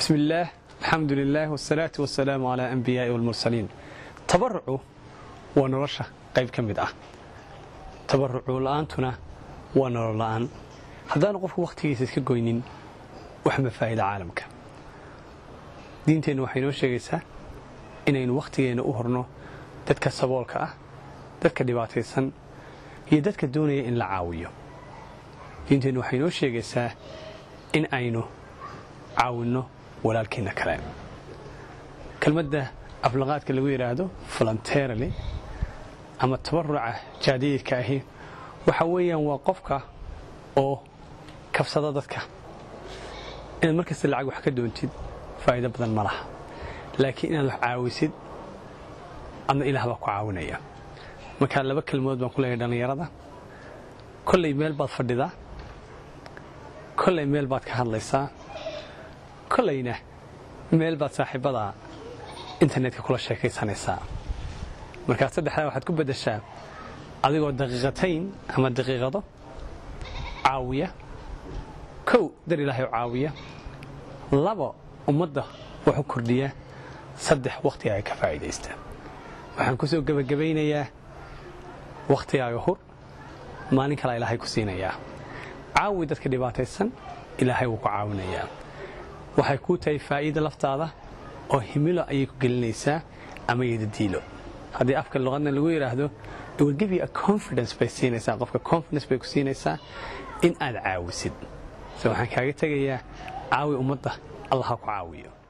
bismi illaah alxamdu lilaah wsalaatu wasalaamu calaa anbiyaai walmursaliin tabarucu waa nolosha qayb ka mid ah tabarucu la'aantuna waa nolol la'aan haddaanu qofku wakhtigiisa iska goynin wax ma faa'ida caalamka diinteennu waxay noo sheegaysaa inaynu wakhtigeenna u horno dadka saboolka ah dadka dhibaataysan iyo dadka doonaya in la caawiyo diinteennu waxay noo sheegaysaa in aynu caawinno walaalkeenna kale kelmadda aflaqaadka lagu yidhaahdo voluntarily ama tabaruca jaadiyadka ahi waxa weeyaan waa qofka oo kabsada dadka inaad markasta lacag wax ka doontid faa'iido badan ma laha laakiin inaad wax caawisid adna ilaah baa ku caawinaya markaa laba kelmood baan ku leeyahay dhallinyarada kollay meel baad fadhidaa kollay meel baad ka hadlaysaa kollayna meel baad saaxiibada internetka kula sheekaysanaysaa markaa saddexdaa waxaad ku beddeshaa adigoo daqiiqatayn ama daqiiqado caawiya kow dar ilaahay u caawiya labo ummadda wax u kordhiya saddex wakhtiga ay ka faa'iidaysta waxaan ku soo gebagabaynayaa wakhtigaaga hur maalin kalaa ilaahay ku siinayaa caawi dadka dhibaataysan ilaahay wuu ku caawinayaa waxay kuu tahay faa'iida laftaada oo himilo ayay ku gelinaysaa ama yadadiilo haddii afka luqadna lagu yidhaahdo iwilgivi a confidence bay siinaysaa qofka confidence bay ku siinaysaa in aad caawisid se waxaan kaaga tegayaa caawi ummadda allah ha ku caawiyo